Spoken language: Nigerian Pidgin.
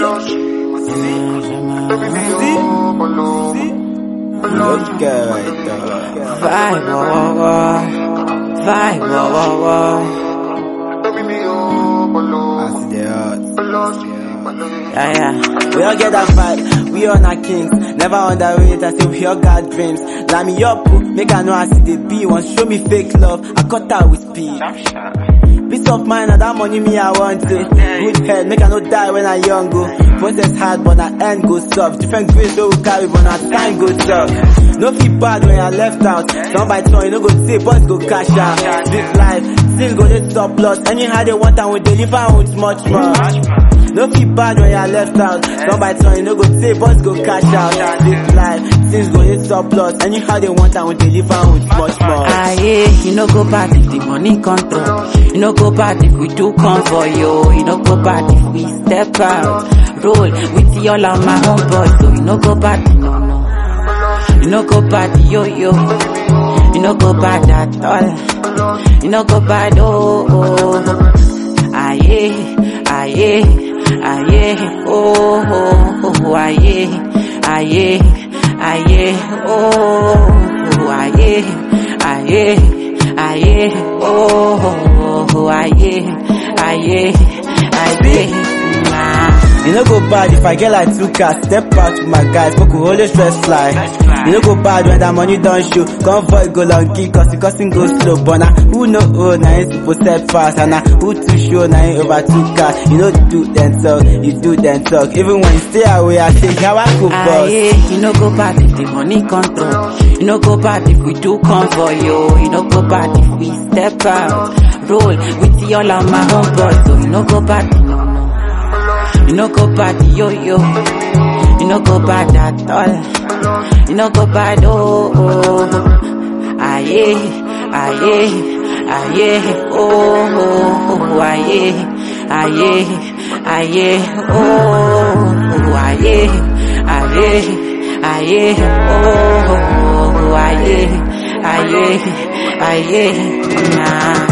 Ok, right there. Vai, whoa, whoa, whoa. Vai, whoa, whoa, whoa. As the odds. Yeah, yeah. We all get that vibe, we all not kings. Never underrate, I say we all got dreams. Line me up, oh, make I know I see the B. Want show me fake love, I cut out with speed. Peace of mind, and that money me I want it. Good head, make I no die when I young go. Process hard, but I end go soft. Different grace so we carry, but our time go tough. No feel bad when I left out. Some by turn, you no go say, boys go cash out. Big life, still go to stop loss. Anyhow they want and we deliver with much more. No feel bad when you left out. Some by turn, you no go say, boys go cash out. Big life, things go to stop loss. Anyhow they want and we deliver with much more. Aye, you no go bad if the money control. You no go bad if we do come for you. You no go bad if we step out. Roll with all of my homeboys. So you no go bad, no, no. You no go bad, yo, yo. You no go bad at all. You no go bad, oh, oh. Aye, aye, aye, oh, oh, oh, aye, aye, aye, oh, oh, aye, aye, aye, oh, oh, oh, aye, aye, aye, nah. You no go bad if I get like two cars, step out with my guys, but could always stress fly. You no go bad when that money don't show, convoy go long key, cause the costing go slow, but now who know oh, now it's supposed step fast, and now who too sure now ain't over two cars, you know do then talk, you do then talk, even when you stay away, I say, how I go boss. Aye, you no go bad if the money control. You no go bad if we do come for you. You no go bad if we step out. Roll with all of my homeboys. So you no go bad, no, no. You no go bad, yo, yo. You no go bad at all. You no go bad, oh, oh. Aye, aye, aye, oh, oh, oh, aye, aye, aye, oh, oh, aye, aye, aye, oh, oh, aye, aye, aye, nah.